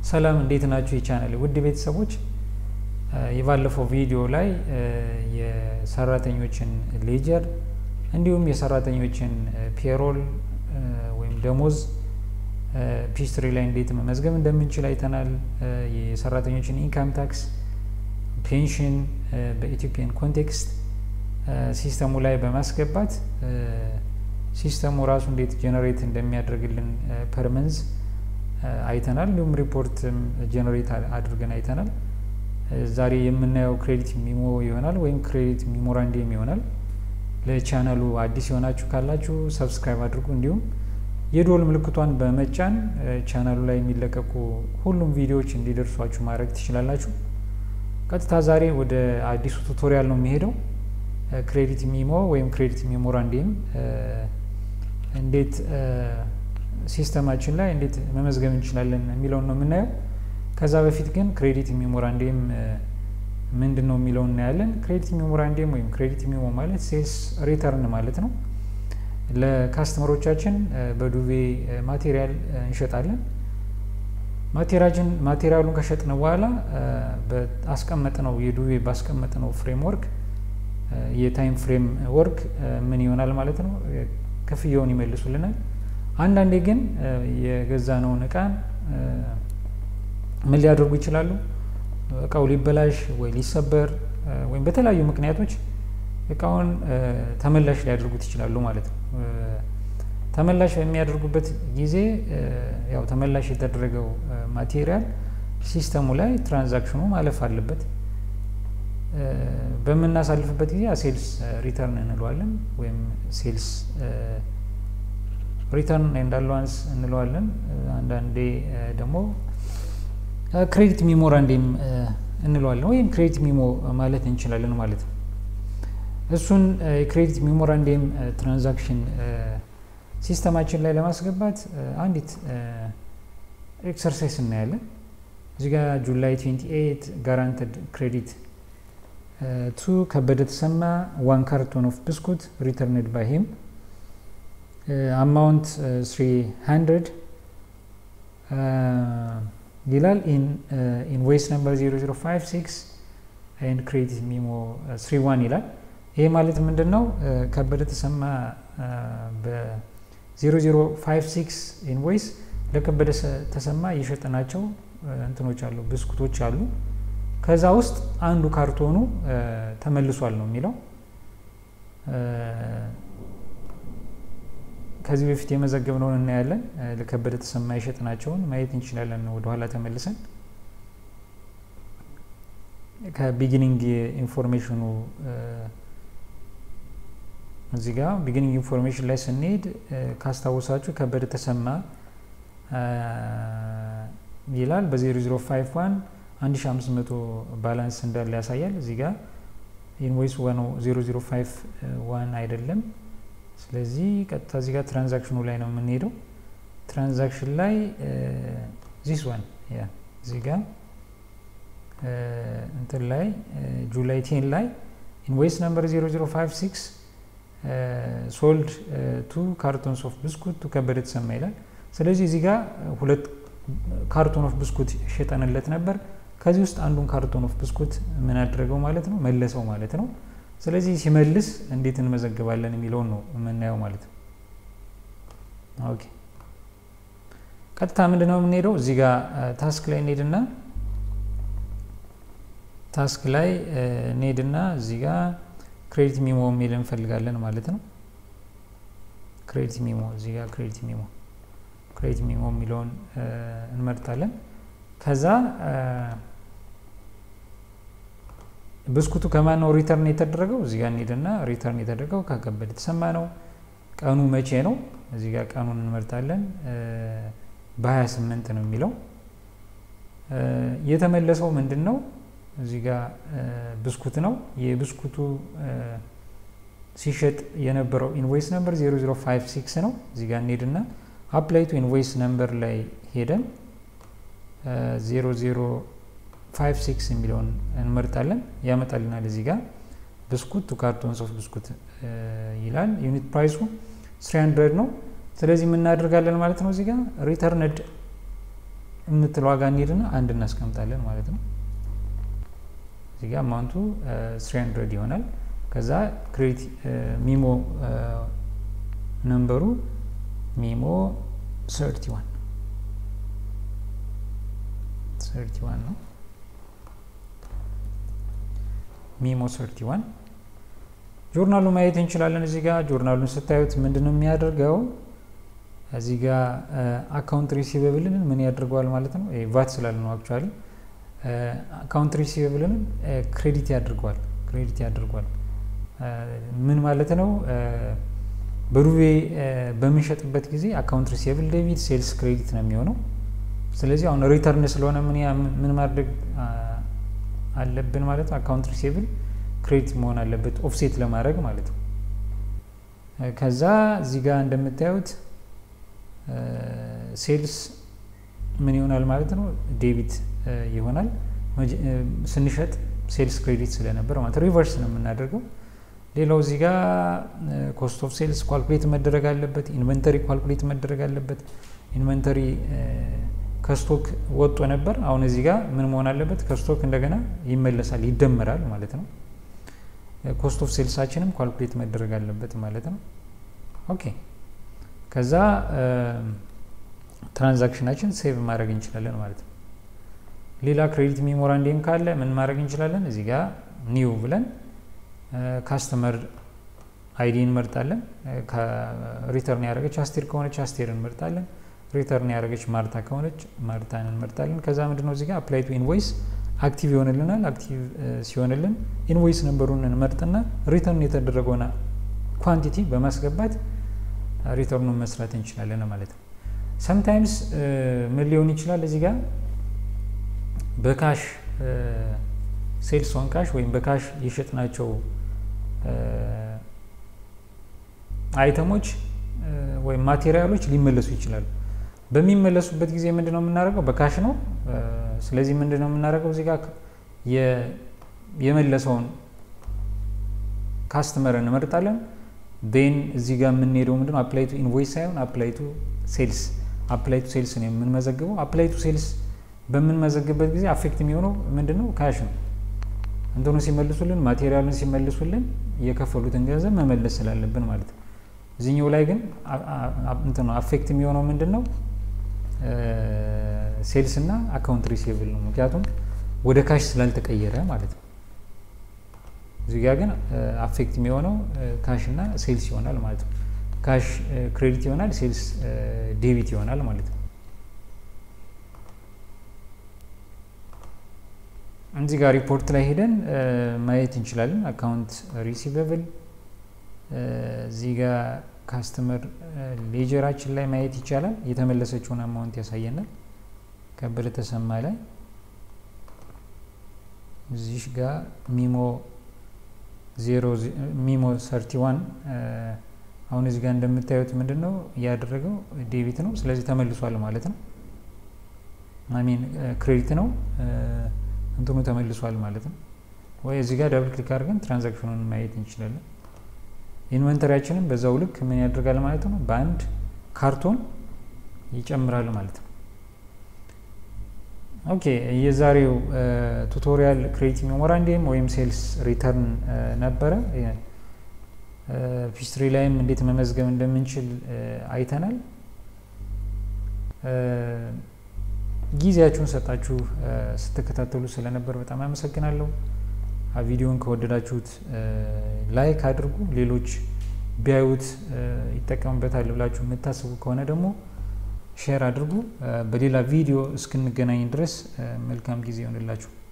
ሰላም እንዴት ናችሁ? የቻናል ውድ ቤተሰቦች የባለፈው ቪዲዮ ላይ የሰራተኞችን ሌጀር እንዲሁም የሰራተኞችን ፔሮል ወይም ደሞዝ ፒስትሪ ላይ እንዴት መመዝገብ እንደምንችል አይተናል። የሰራተኞችን ኢንካም ታክስ፣ ፔንሽን በኢትዮጵያን ኮንቴክስት ሲስተሙ ላይ በማስገባት ሲስተሙ ራሱ እንዴት ጀነሬት እንደሚያደርግልን ፐርመንዝ አይተናል። እንዲሁም ሪፖርት ጀነሬት አድርገን አይተናል። ዛሬ የምናየው ክሬዲት ሚሞ ይሆናል ወይም ክሬዲት ሚሞራንዲየም ይሆናል። ለቻናሉ አዲስ የሆናችሁ ካላችሁ ሰብስክራይብ አድርጉ። እንዲሁም የዶል ምልክቷን በመጫን ቻናሉ ላይ የሚለቀቁ ሁሉም ቪዲዮዎች እንዲደርሷችሁ ማድረግ ትችላላችሁ። ቀጥታ ዛሬ ወደ አዲሱ ቱቶሪያል ነው የሚሄደው። ክሬዲት ሚሞ ወይም ክሬዲት ሚሞራንዲየም እንዴት ሲስተማችን ላይ እንዴት መመዝገብ እንችላለን የሚለውን ነው የምናየው። ከዛ በፊት ግን ክሬዲት ሚሞራንዲየም ምንድን ነው የሚለውን እናያለን። ክሬዲት ሚሞራንዲየም ወይም ክሬዲት ሚሞ ማለት ሴልስ ሪተርን ማለት ነው። ለካስተመሮቻችን በዱቤ ማቴሪያል እንሸጣለን። ማቴሪያሉን ከሸጥን በኋላ አስቀመጥነው የዱቤ ባስቀመጥነው ፍሬምወርክ የታይም ፍሬም ወርክ ምን ይሆናል ማለት ነው፣ ክፍያውን ይመልሱልናል። አንዳንዴ ግን የገዛነውን እቃን ምን ሊያደርጉ ይችላሉ? እቃው ሊበላሽ ወይ ሊሰበር ወይም በተለያዩ ምክንያቶች እቃውን ተመላሽ ሊያደርጉት ይችላሉ ማለት ነው። ተመላሽ በሚያደርጉበት ጊዜ ያው ተመላሽ የተደረገው ማቴሪያል ሲስተሙ ላይ ትራንዛክሽኑ ማለፍ አለበት። በምናሳልፍበት ጊዜ ሴልስ ሪተርን እንለዋለን ወይም ሴልስ ሪተርን ኤንድ አላዋንስ እንለዋለን። አንዳንዴ ደግሞ ክሬዲት ሚሞራንዲየም እንለዋለን ወይም ክሬዲት ሚሞ ማለት እንችላለን ማለት ነው። እሱን የክሬዲት ሚሞራንዲየም ትራንዛክሽን ሲስተማችን ላይ ለማስገባት አንዲት ኤክሰርሳይዝ እናያለን። እዚህ ጋ ጁላይ 28 ጋራንትድ ክሬዲት ቱ ከበደ ተሰማ ዋን ካርቶን ኦፍ ብስኩት ሪተርንድ ባይ ሂም አማውንት 300 ይላል ኢንቮይስ ነምበር 0056 ኤንድ ክሬዲት ሚሞ 31 ይላል። ይሄ ማለት ምንድን ነው? ከበደ ተሰማ በ0056 ኢንቮይስ ለከበደ ተሰማ የሸጠናቸው እንትኖች አሉ፣ ብስኩቶች አሉ። ከዛ ውስጥ አንዱ ካርቶኑ ተመልሷል ነው የሚለው። ከዚህ በፊት የመዘገብነውን እናያለን። ለከበደ ተሰማ የሸጥናቸውን ማየት እንችላለን። ወደኋላ ተመልሰን ከቢጊኒንግ ኢንፎርሜሽኑ እዚህ ጋር ቢጊኒንግ ኢንፎርሜሽን ላይ ስንሄድ ካስታወሳችሁ ከበደ ተሰማ ይላል በ0051 1500 ባላንስ እንዳለ ያሳያል። እዚህ ጋር ኢንቮይስ 0051 አይደለም። ስለዚህ ቀጥታ እዚህ ጋር ትራንዛክሽኑ ላይ ነው የምንሄደው። ትራንዛክሽን ላይ ዚስ ዋን ያ እዚህ ጋር እንትን ላይ ጁላይ ቴን ላይ ኢንቮይስ ነምበር 0056 ሶልድ ቱ ካርቶንስ ኦፍ ብስኩት ቱ ከበደ ተሰማ ይላል። ስለዚህ እዚህ ጋር ሁለት ካርቶን ኦፍ ብስኩት ሸጠንለት ነበር። ከዚህ ውስጥ አንዱን ካርቶን ኦፍ ብስኩት ምን አደረገው ማለት ነው መለሰው ማለት ነው። ስለዚህ ሲመልስ እንዴት እንመዘግባለን የሚለውን ነው የምናየው ማለት ነው። ኦኬ ቀጥታ ምንድን ነው የምንሄደው እዚህ ጋር ታስክ ላይ እንሄድና ታስክ ላይ እንሄድና እዚህ ጋር ክሬዲት ሚሞ የሚል እንፈልጋለን ማለት ነው። ክሬዲት ሚሞ እዚህ ጋር ክሬዲት ሚሞ ክሬዲት ሚሞ የሚለውን እንመርጣለን። ከዛ ብስኩቱ ከማን ነው ሪተርን የተደረገው? እዚህ ጋር እንሄድና ሪተርን የተደረገው ከከበደ ተሰማ ነው። ቀኑ መቼ ነው? እዚህ ጋር ቀኑን እንመርጣለን። በ28 ነው የሚለው። የተመለሰው ምንድን ነው? እዚህ ጋር ብስኩት ነው። የብስኩቱ ሲሸጥ የነበረው ኢንቮይስ ነምበር 0056 ነው። እዚህ ጋር እንሄድና አፕላይ ቱ ኢንቮይስ ነምበር ላይ ሄደን 0056 የሚለውን እንመርጣለን። ያመጣልናል። እዚህ ጋር ብስኩት ቱ ካርቶንስ ኦፍ ብስኩት ይላል። ዩኒት ፕራይሱ 300 ነው። ስለዚህ የምናደርጋለን ማለት ነው። እዚህ ጋር ሪተርንድ የምትል ዋጋ እንሄድና አንድ እናስቀምጣለን ማለት ነው። እዚህ ጋር አማውንቱ ስሪ ሀንድረድ ይሆናል። ከዛ ክሬዲት ሚሞ ነምበሩ ሚሞ ሰርቲ ዋን ሰርቲ ዋን ነው። ሚሞ ሰርቲ ዋን ጆርናሉ ማየት እንችላለን። እዚህ ጋር ጆርናሉን ስታዩት ምንድን ነው የሚያደርገው? እዚህ ጋር አካውንት ሪሲቨብልን ምን ያደርገዋል ማለት ነው። ቫት ስላለ ነው አክቹዋሊ አካውንት ሪሲቨብልን ክሬዲት ያደርገዋል ክሬዲት ያደርገዋል። ምን ማለት ነው? በዱቤ በምንሸጥበት ጊዜ አካውንት ሪሲቨብል ዴቢት፣ ሴልስ ክሬዲት ነው የሚሆነው። ስለዚህ አሁን ሪተርን ስለሆነ ምን ማድረግ አለብን ማለት ነው። አካውንት ሪሲቨብል ክሬዲት መሆን አለበት ኦፍሴት ለማድረግ ማለት ነው። ከዛ እዚህ ጋር እንደምታዩት ሴልስ ምን ይሆናል ማለት ነው ዴቢት ይሆናል። ስንሸጥ ሴልስ ክሬዲት ስለነበር ማለት ሪቨርስ ነው የምናደርገው። ሌላው እዚህ ጋር ኮስት ኦፍ ሴልስ ኳልኩሌት መደረግ አለበት። ኢንቨንተሪ ኳልኩሌት መደረግ አለበት። ኢንቨንተሪ ከስቶክ ወጦ ነበር። አሁን እዚህ ጋር ምን መሆን አለበት? ከስቶክ እንደገና ይመለሳል፣ ይደመራል ማለት ነው። ኮስት ኦፍ ሴልሳችንም ኳልኩሌት መደረግ አለበት ማለት ነው። ኦኬ ከዛ ትራንዛክሽናችን ሴቭ ማድረግ እንችላለን ማለት ነው። ሌላ ክሬዲት ሜሞራንዲየም ካለ ምን ማድረግ እንችላለን? እዚህ ጋር ኒው ብለን ካስተመር አይዲ እንመርጣለን። ሪተርን ያደረገች አስቴር ከሆነች አስቴር እንመርጣለን። ሪተርን ያደረገች ማርታ ከሆነች ማርታን እንመርጣለን። ከዛ ምንድነው እዚህ ጋር አፕላይ ቱ ኢንቮይስ አክቲቭ ይሆንልናል። አክቲቭ ሲሆንልን ኢንቮይስ ነንበሩን እንመርጥና ሪተርን የተደረገውን ኳንቲቲ በማስገባት ሪተርኑን መስራት እንችላለን ማለት ነው። ሰምታይምስ ምን ሊሆን ይችላል እዚህ ጋር በካሽ ሴልስ ኦን ካሽ ወይም በካሽ የሸጥናቸው አይተሞች ወይም ማቴሪያሎች ሊመለሱ ይችላሉ። በሚመለሱበት ጊዜ ምንድነው የምናደርገው? በካሽ ነው። ስለዚህ ምንድነው የምናደርገው? እዚህ ጋር የመለሰውን ካስተመር እንመርጣለን። ን እዚህ ጋር የምንሄደው ምንድነው አፕላይ ቱ ኢንቮይስ ሳይሆን አፕላይ ቱ ሴልስ አፕላይ ቱ ሴልስ ነው የምንመዘግበው። አፕላይ ቱ ሴልስ በምንመዘግበት ጊዜ አፌክት የሚሆነው ምንድነው ካሽ ነው። እንትኑ ሲመልሱልን ማቴሪያሉን ሲመልሱልን የከፈሉትን ገንዘብ መመለስ ስላለብን ማለት ነው። እዚህኛው ላይ ግን እንትኑ አፌክት የሚሆነው ምንድን ነው ሴልስ እና አካውንት ሪሲቭል ነው። ምክንያቱም ወደ ካሽ ስላልተቀየረ ማለት ነው። እዚህ ጋ ግን አፌክት የሚሆነው ካሽ እና ሴልስ ይሆናል ማለት ነው። ካሽ ክሬዲት ይሆናል፣ ሴልስ ዴቢት ይሆናል ማለት ነው። እዚህ ጋር ሪፖርት ላይ ሄደን ማየት እንችላለን። አካውንት ሪሲቨብል እዚህ ጋር ካስተመር ሌጀራችን ላይ ማየት ይቻላል። የተመለሰችውን አማውንት ያሳየናል። ከበደ ተሰማ ላይ እዚህ ጋር ሚሞ ዜሮ ሚሞ ሰርቲ ዋን አሁን እዚህ ጋር እንደምታዩት ምንድን ነው እያደረገው ዴቢት ነው። ስለዚህ ተመልሷል ማለት ነው። አሚን ክሬዲት ነው እንትኑ ተመልሷል ማለት ነው። ወይ እዚህ ጋር ዳብል ክሊክ አድርገን ትራንዛክሽኑን ማየት እንችላለን። ኢንቨንተሪያችንን በዛው ልክ ምን ያደርጋል ማለት ነው፣ በአንድ ካርቶን ይጨምራል ማለት ነው። ኦኬ የዛሬው ቱቶሪያል ክሬዲት ሜሞራንዲየም ወይም ሴልስ ሪተርን ነበረ። ፒስትሪ ላይም እንዴት መመዝገብ እንደምንችል አይተናል። ጊዜያችሁን ሰጣችሁ ስትከታተሉ ስለነበር በጣም አመሰግናለሁ። ቪዲዮን ከወደዳችሁት ላይክ አድርጉ። ሌሎች ቢያዩት ይጠቀሙበታል ብላችሁ የምታስቡ ከሆነ ደግሞ ሼር አድርጉ። በሌላ ቪዲዮ እስክንገናኝ ድረስ መልካም ጊዜ ይሆንላችሁ።